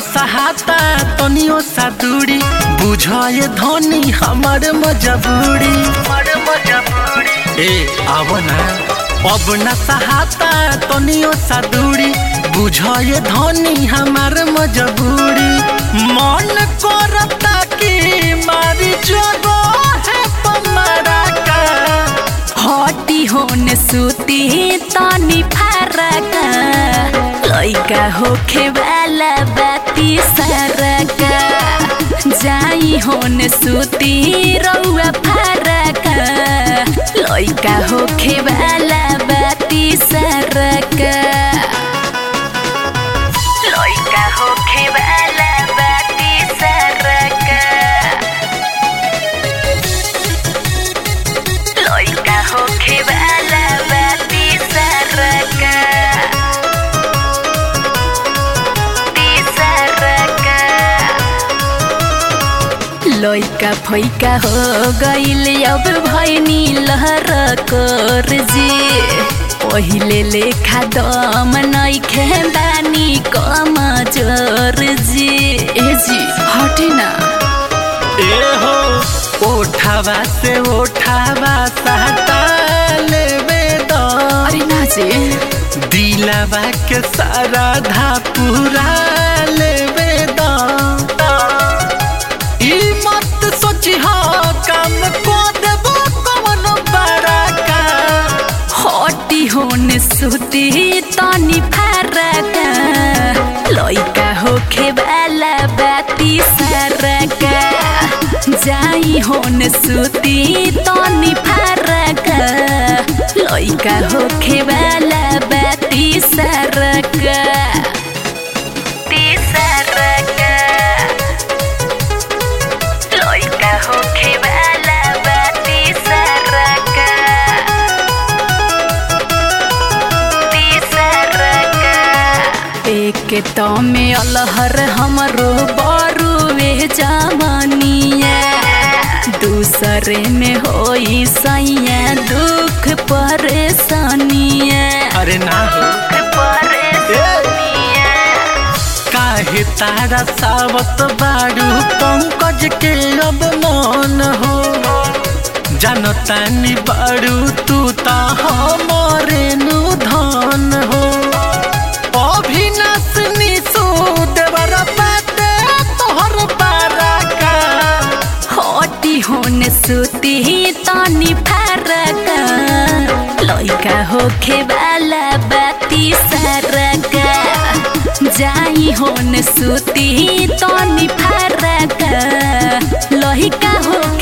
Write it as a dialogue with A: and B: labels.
A: सहाता तनियो सा दूरी बुझाए धनी हमर मजबूरी ए आव ना अब न सहाता तनियो सा दूरी बुझाए धनी हमर मजबूरी मन करता कि मारी जगो है पमरा का
B: हटी होने सुती तनी फरक लइका होखे वाला बाती सरक जाई होने सुती रउआ फरक लइका होखे वाला बाती सरक लइका होखे वाला बाती सरक लइका होखे वाला बाती सरक ती सरक लइका फैका हो गइल अब भैनी लहर कर जी पहिले लेखा दम नइखे बानी कम जोर जी ए जी हटे ना
A: ए हो ओठावा से ओठावा सहता लेवे दो
B: अरे ना जी
A: दिलावा के सारा धा पूरा लेवे दो ई मत सोची हो काम को देबो कौन बड़ा का
B: हटी होने सुती तनी फरक लइका होखे वाला बाती सरक जाई होने सुती तनी फरक लइका होखे वाला बाती सरक ती सरक लइका होखे वाला बाती सरक एक तो में अलहर हमरो बरुए जवानिया दूसरे में होई सैया दुख परेशानिया
A: अरे ना हो
B: परेशानिया
A: काहे तारा सावत बारू पंकज के अब मन हो जनतानी बारू तू ता हमरे नु धन हो अभिनाश निशु देवर बाटे तोहर बारा का
B: हटी होने सुती तनी फरक लइका होखे वाला बाती सरक जाई होने सुती तनी फरक लइका होखे